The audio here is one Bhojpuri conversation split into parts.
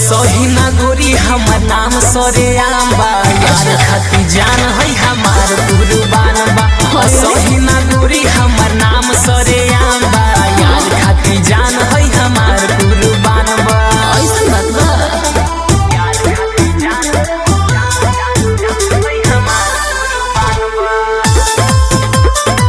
असही ना गोरी हमर नाम सरे आम्बा यार खाती जान है हमार कुर्बान बा असही ना गोरी हमर नाम सरे आम्बा यार खाती जान है हमार कुर्बान बा ऐसन बात बा यार खाती जान है हमार कुर्बान बा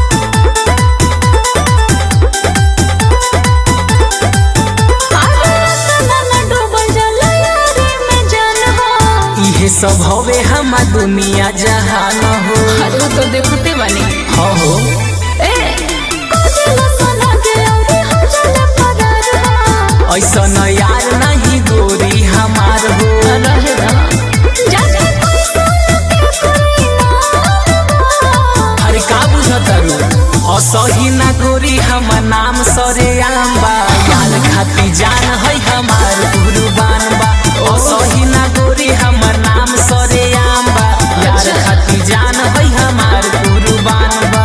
इहे सब हवे हमार दुनिया जहान हो अरे वो तो देखते बानी हो हो ए कोजला सोना के औरी हो जाला पगार हा ऐसा न यार नहीं गोरी हमार हो रहे दा जाने पैसा लगे कोई ना अरे का बुझतारू असही ना गोरी हमर नाम सरे आम्बा यार खाती जान है हमार कुर्बान बा असही ना गोरी हमर नाम सरे आम्बा यार खाती जान है हमार कुर्बान बा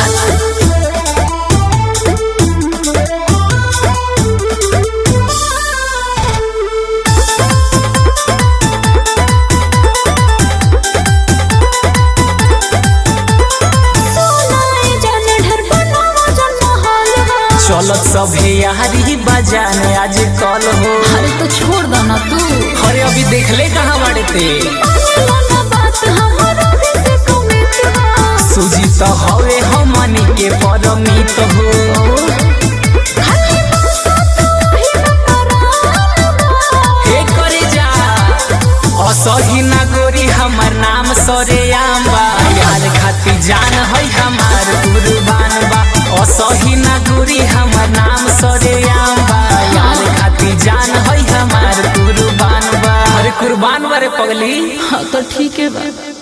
सोनाए जाने ढर बनावा जन्म हाल हा चलत सभे यारी बजाने आज कल हो अरे तो छोड़ दो ना तू अरे अभी देखले कहाँ बाड़े ते मानेला ना बात हमारा भी से कमित हा सूजी तो हवे हमनी के परमित हो खाली पैसा तो वही ना करावा हे करे जा असही ना गोरी हमर नाम सरे आम्बा यार खाती जान है हमार कुर्बान बा असही ना गोरी हमर नाम सरे आम्बा यार खाती जान है हमार कुर्बान बा अरे कुर्बान बारे पगली हाँ तो ठीक है बा